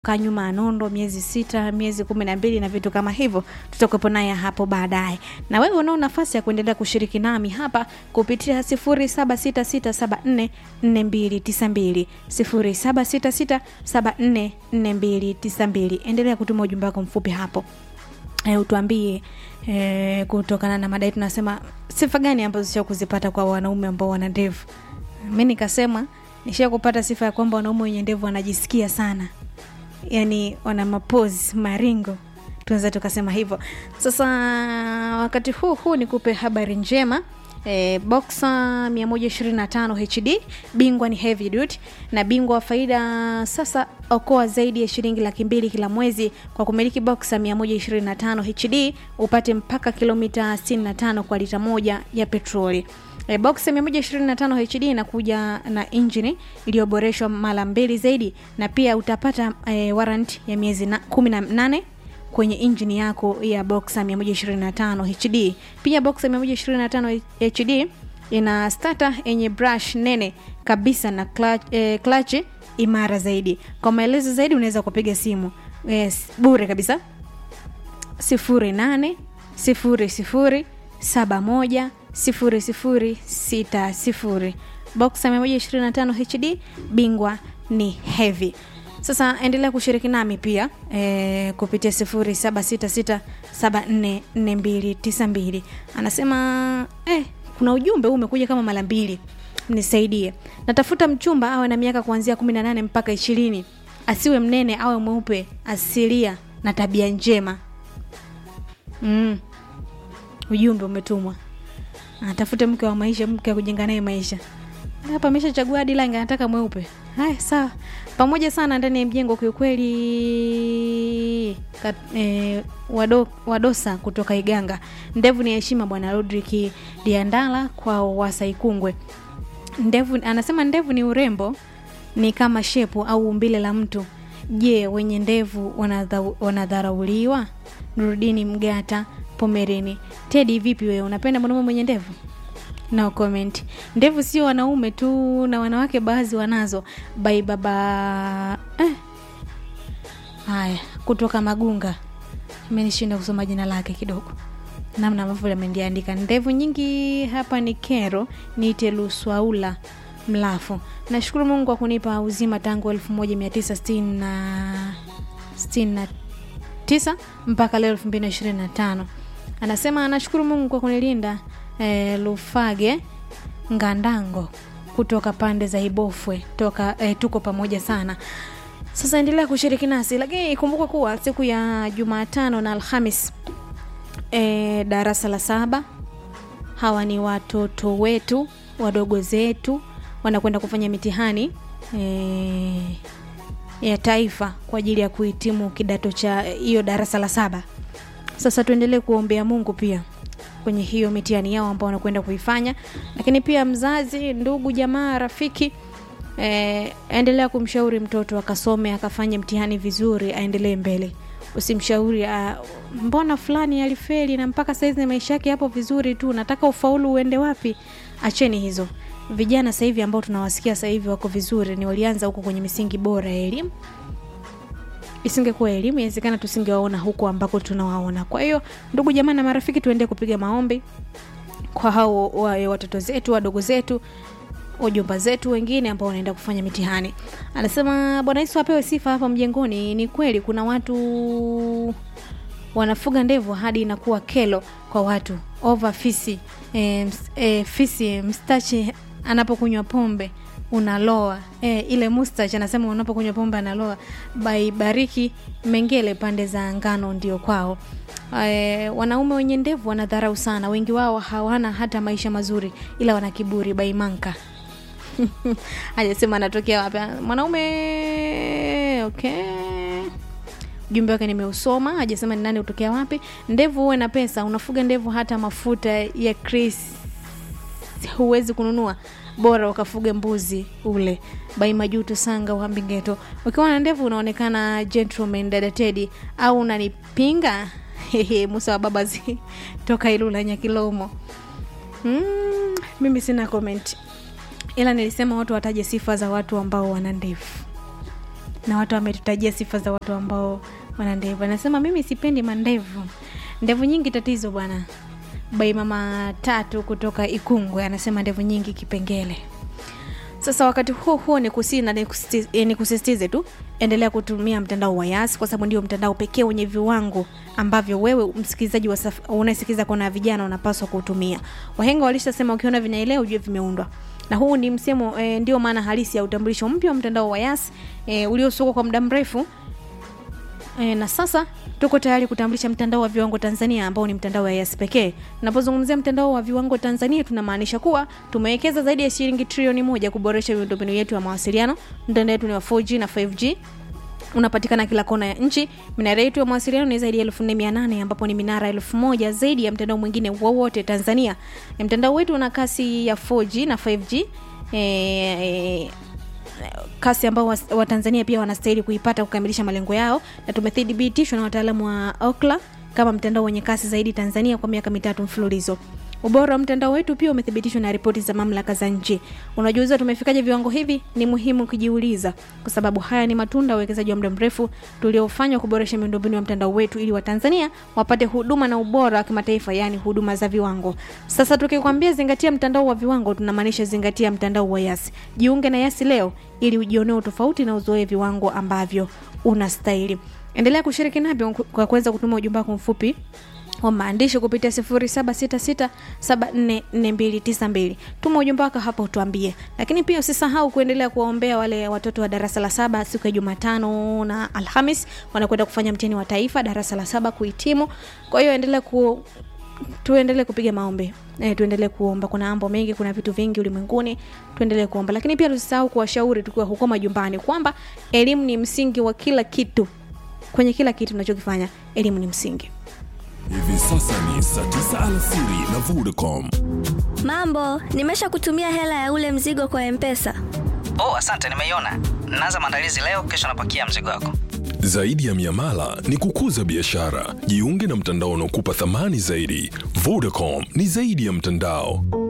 kaa nyuma ya nondo miezi sita miezi kumi na mbili na vitu kama hivyo tutakuwepo naye hapo baadaye na wewe unao nafasi ya kuendelea kushiriki nami hapa kupitia 0766744292 0766744292 endelea kutuma ujumbe wako mfupi hapo e, utuambie e, kutokana na madai tunasema sifa gani ambazo sio kuzipata kwa wanaume ambao wana ndevu mi nikasema nishia kupata sifa ya kwamba wanaume wenye ndevu wanajisikia sana yani wana mapozi maringo tunaweza tukasema hivyo sasa wakati huu huu nikupe habari njema E, boxa 125 hd bingwa ni heavy duty na bingwa wa faida sasa okoa zaidi ya shilingi laki mbili kila mwezi kwa kumiliki boxa 125 hd upate mpaka kilomita 65 kwa lita moja ya petroli E, box 125 HD inakuja na injini iliyoboreshwa mara mbili zaidi na pia utapata e, warrant ya miezi na, 18 kwenye injini yako ya boxer 125 HD. Pia boxer 125 HD ina starter yenye brush nene kabisa na clutch, eh, clutch imara zaidi. Kwa maelezo zaidi unaweza kupiga simu yes, bure kabisa 08 00 71 0060 boxer 125 HD bingwa ni heavy sasa endelea kushiriki nami pia e, kupitia 0766744292 anasema eh, kuna ujumbe huu umekuja kama mara mbili nisaidie natafuta mchumba awe na miaka kuanzia 18 mpaka ishirini asiwe mnene awe mweupe asilia na tabia njema mm. ujumbe umetumwa atafute mke wa maisha mke wa kujenga naye maisha hapa ameshachagua hadi langi anataka mweupe haya sawa pamoja sana ndani ya mjengo kiukweli e, wado, wadosa kutoka iganga ndevu ni heshima bwana rodrik diandala kwa wasaikungwe ndevu anasema ndevu ni urembo ni kama shepu au umbile la mtu je wenye ndevu wanadharauliwa nurudini mgata pomerini tedi vipi wewe unapenda mwanaume mwenye ndevu no comment ndevu sio wanaume tu na wanawake baadhi wanazo bai baba eh. haya kutoka magunga imenishinda kusoma jina lake kidogo namna ambavyo ameniandika ndevu nyingi hapa ni kero niite luswaula mlafu nashukuru mungu kwa kunipa uzima tangu 1969 mpaka leo 225 anasema anashukuru mungu kwa kunilinda e, lufage ngandango kutoka pande za ibofwe toka e, tuko pamoja sana sasa endelea kushiriki nasi lakini kumbuka kuwa siku ya jumatano na alhamis e, darasa la saba hawa ni watoto wetu wadogo zetu wanakwenda kufanya mitihani e, ya taifa kwa ajili ya kuhitimu kidato cha hiyo darasa la saba sasa tuendelee kuombea mungu pia kwenye hiyo mitihani yao ambao wanakwenda kuifanya lakini pia mzazi ndugu jamaa rafiki e, endelea kumshauri mtoto akasome akafanye mtihani vizuri aendelee mbele usimshauri uh, mbona fulani alifeli na mpaka saizi maisha yake yapo vizuri tu nataka ufaulu uende wapi acheni hizo vijana sahivi ambao tunawasikia sahivi wako vizuri ni walianza huko kwenye misingi bora ya elimu isingekuwa elimu inawezekana tusingewaona huko ambako tunawaona kwa hiyo ndugu jamaa na marafiki tuendee kupiga maombi kwa hao wa, watoto zetu wadogo zetu wajomba zetu wengine ambao wanaenda kufanya mitihani anasema bwana yesu apewe sifa hapa mjengoni ni kweli kuna watu wanafuga ndevu hadi inakuwa kelo kwa watu ova fisi e, e, fisi mstachi anapokunywa pombe unaloa e, ile mustach anasema unapokunywa pombe analoa baibariki mengele pande za ngano ndio kwao e, wanaume wenye ndevu wanadharau sana wengi wao hawana hata maisha mazuri ila wana kiburi baimanka hajasema anatokea wapi mwanaume okay ujumbe wake nimeusoma hajasema ni nani utokea wapi ndevu huwe na pesa unafuga ndevu hata mafuta ya chris huwezi kununua bora ukafuge mbuzi ule bai majuto sanga uhambingeto ukiwa na ndevu unaonekana gentleman dada tedi au unanipinga musa wa babazi toka ilula nyakilomo mm, mimi sina comment ila nilisema watu wataje sifa za watu ambao wana ndevu na watu wametutajia sifa za watu ambao wana ndevu anasema mimi sipendi mandevu ndevu nyingi tatizo bwana bai mama tatu kutoka ikungwe anasema ndevu nyingi kipengele sasa wakati huo huo ni kusi na nikusiti- eh, nikusisitize tu endelea kutumia mtandao wa yas kwa sababu ndio mtandao pekee wenye viwango ambavyo wewe msikilizaji wa saf- unayesikiliza kona vijana unapaswa kuutumia wahenga walishasema ukiona vinaelea ujue vimeundwa na huu ni msemo e, ndio maana halisi ya utambulisho mpya wa mtandao wa yas e, uliosukwa kwa muda mrefu E, na sasa tuko tayari kutambulisha mtandao wa viwango Tanzania ambao ni mtandao wa Yas pekee. Tunapozungumzia mtandao wa viwango Tanzania tunamaanisha kuwa tumewekeza zaidi ya shilingi trilioni moja kuboresha miundombinu yetu ya mawasiliano. Mtandao wetu ni wa 4G na 5G unapatikana kila kona ya nchi. Minara yetu ya mawasiliano ni zaidi ya 4800 ambapo ni minara elfu moja zaidi ya mtandao mwingine wowote Tanzania. E, mtandao wetu una kasi ya 4G na 5G e, e, kasi ambao was- watanzania pia wanastahili kuipata kukamilisha malengo yao na tumethibitishwa na wataalamu wa okla kama mtandao wenye kasi zaidi tanzania kwa miaka mitatu mfululizo ubora wa mtandao wetu pia umethibitishwa na ripoti za mamlaka za nchi unajiuliza tumefikaje viwango hivi ni muhimu kujiuliza kwa sababu haya ni matunda ya uwekezaji wa muda mrefu tuliofanywa kuboresha miundombinu ya mtandao wetu ili watanzania wapate huduma na ubora wa kimataifa yaani huduma za viwango sasa tukikwambia zingatia mtandao wa viwango tunamaanisha zingatia mtandao wa yasi jiunge na yasi leo ili ujionee utofauti na uzoe viwango ambavyo unastahili endelea kushiriki navyo kwa kuweza kutuma ujumbe wako mfupi wa maandishi kupitia 0766744292 tuma ujumbe wako hapa utuambie lakini pia usisahau kuendelea kuwaombea wale watoto wa darasa la saba siku ya jumatano na alhamis wanakwenda kufanya mtihani wa taifa darasa la saba kuhitimu kwa hiyo endelea ku tuendelee kupiga maombi e, tuendelee kuomba kuna mambo mengi kuna vitu vingi ulimwenguni tuendelee kuomba lakini pia tusisahau kuwashauri tukiwa huko majumbani kwamba elimu ni msingi wa kila kitu kwenye kila kitu tunachokifanya elimu ni msingi Hivi sasa ni saa 9 alasiri na Vodacom. Mambo, nimesha kutumia hela ya ule mzigo kwa Mpesa. Oh, asante, nimeiona. Naanza maandalizi leo, kesho napakia mzigo wako. Zaidi ya miamala ni kukuza biashara. Jiunge na mtandao unaokupa thamani zaidi. Vodacom ni zaidi ya mtandao.